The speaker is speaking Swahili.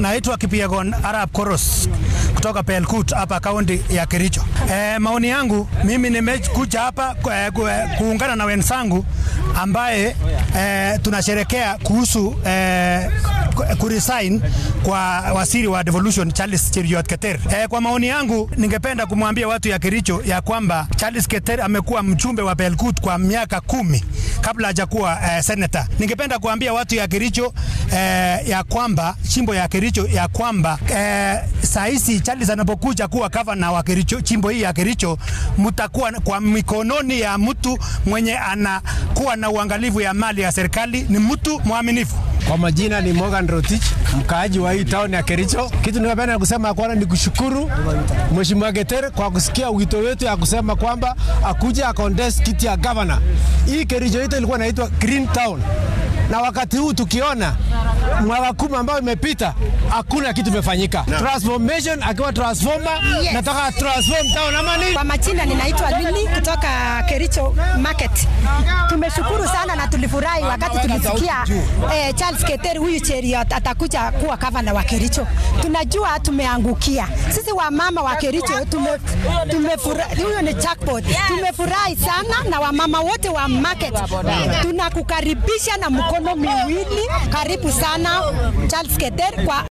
naitwa Kipiegon Arab Koros kutoka Pelkut hapa kaunti ya Kericho. E, maoni yangu mimi nimekuja hapa e, ku, e, kuungana na wenzangu ambaye e, tunasherekea kuhusu e, kuresign kwa waziri wa devolution Charles Cheruiyot Keter. E, kwa maoni yangu ningependa kumwambia watu ya Kericho ya kwamba Charles Keter amekuwa mjumbe wa Belkut kwa miaka kumi kabla hajakuwa e, senator. Ningependa kuambia watu ya Kericho e, ya kwamba chimbo ya Kericho ya kwamba e, saa hizi Charles anapokuja kuwa gavana wa Kericho, chimbo hii ya Kericho mtakuwa kwa mikononi ya mtu mwenye anakuwa na uangalifu ya mali ya serikali, ni mtu mwaminifu. Kwa majina ni Morgan Rotich, mkaaji wa hii town ya Kericho. Kitu ningependa kusema kwanza ni kushukuru Mheshimiwa Keter kwa kusikia wito wetu ya kusema kwamba akuja akontest kiti ya governor. Hii Kericho yetu ilikuwa inaitwa Green Town na wakati huu tukiona mwaka kumi ambayo imepita hakuna kitu imefanyika. No. Transformation akiwa transformer, yes. Nataka transform town ama nini? Kwa majina ninaitwa Lili kutoka Kericho Market. Tumeshukuru sana na tulifurahi wakati tulisikia eh, Charles Keter huyu Cheruiyot atakuja kuwa gavana wa Kericho. Tunajua tumeangukia sisi wamama wa Kericho, tume, tumefurahi. Huyo ni jackpot. Tumefurahi sana na wamama wote wa market, tunakukaribisha na mkono miwili. Karibu sana Charles Keter kwa